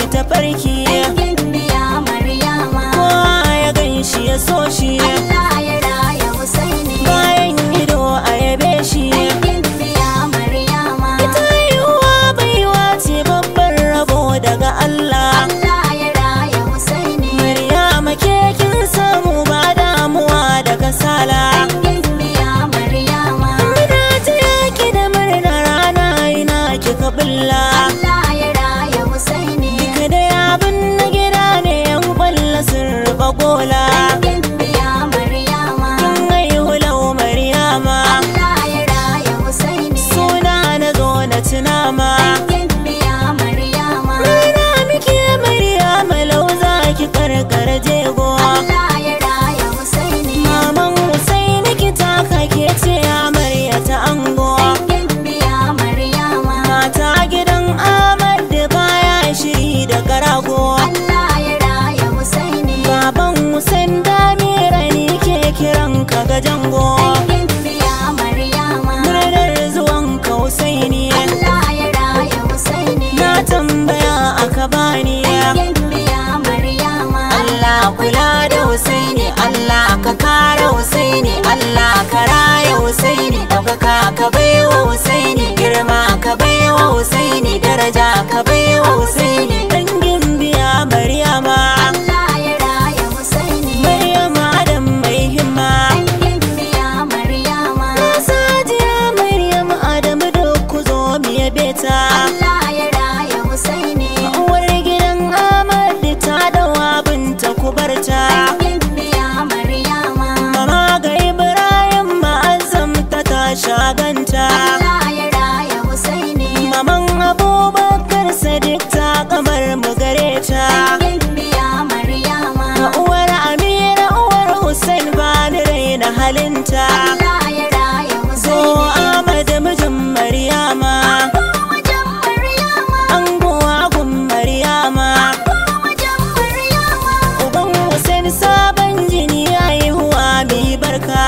tafarki Gimbiya Maryama kowa ya gan shi ya so shi Allah ya raya Husaini bayan ido a yabe shi Gimbiya Maryama ita yiwuwa baiwa ce babban rabo daga Allah Allah ya raya Husaini Maryama ke kin samu ba damuwa da kasala Gimbiya Maryama Muna ta yaki da murna rana ina kika bulla Allah ya raya Husaini Duka da abin na gida ne yan kwalla sun rufa gola Gimbiya Maryama Kin haihu lau Maryama Allah ya raya Husaini Suna na zo na tunama Gimbiya Maryama Rana muke Maryama lau za ki karkar jego Allah ya raya Husaini Maman Husaini ki taka ke ce amarya ta ango Gimbiya Maryama Mata gidan Ahmad da baya shiri da karago Allah ya raya Husaini Baban Hussein Damira ni ke kiran ka ga jango Gimbiya Maryama Murnar zuwan ka Husaini Allah ya raya Husaini Na tambaya aka bani Gimbiya Maryama Allah kula da Husaini Allah ka kare Husaini Allah ka raya Husaini ɗaukaka ka baiwa Husaini girma ka baiwa Husaini daraja ka baiwa Husaini dangin biya Maryama Allah ya raya Husaini Maryama Adam mai himma Gimbiya Maryama Sajiya Maryam Adam duk ku zo mu yabe ta Allah ya raya Husaini Uwar gidan Ahmad ta dawa binta ku barta Gimbiya Maryama Mama ga Ibrahim ma'azzam ta ta shaganta Allah ya raya Husaini Maman Abubakar Sadiq ta kamar mu gare ta Gimbiya Maryama Uwar Amira uwar Hussein ba ni raina halinta Allah ya raya Zo Husaini Ahmad mijin Maryama Wajen Maryama Ango agun Maryama Wajen Maryama Uban Hussein sabon jini haihuwa mi barka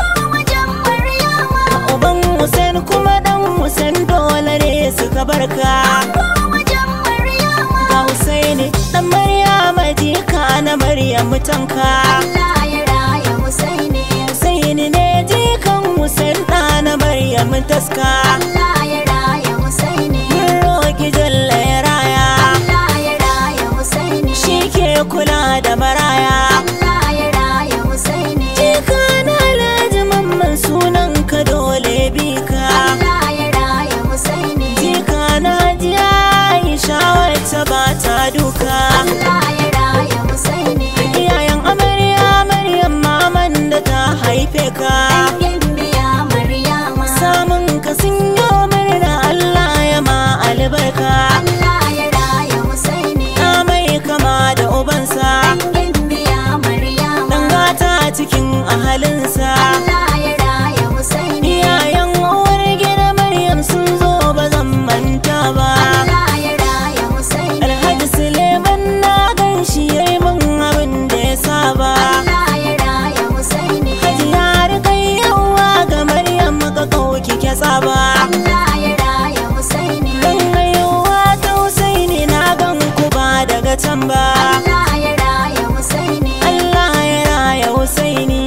Wajen Maryama Uban Hussein kuma dan Hussein dole ne suka barka Wajen Maryama Ga Husaini dan Maryama jika na Maryam tanka Allah ya raya Husaini Husaini ne jikan Hussein da na Maryam taska Allah ya raya Husaini Mun roki jalla ya raya Allah ya raya Husaini Shi ke kula da maraya Allah ya raya Husaini Jika na Alhaji Mamman sunan ka dole bi ka Allah ya raya Husaini Jika na ji Aisha wacce ba ta duka Allah ya raya Husaini Iyayen amarya Maryam maman da ta haife ka Gimbiya Maryama Samun ka sun yi murna Allah ya ma albarka Allah ya raya Husaini Na mai kama da ubansa Gimbiya Maryama Dan gata cikin ahalinsa Allah ya raya Husaini Iyayen uwar gida Maryam sun zo ba zan manta ba Allah ya raya Husaini Alhaji Suleiman na gan shi yayi min abin da ya saba Allah ya raya Husaini Hajiya rikayyawa ga Maryam ka kauki ke tsaba Allah ya raya Husaini Dan haihuwa ta Husaini na gan ku ba daga can ba Allah ya raya Husaini Allah ya raya Husaini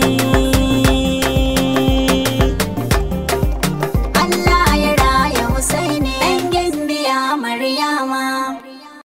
Allah ya raya Husaini ɗan gimbiya Maryama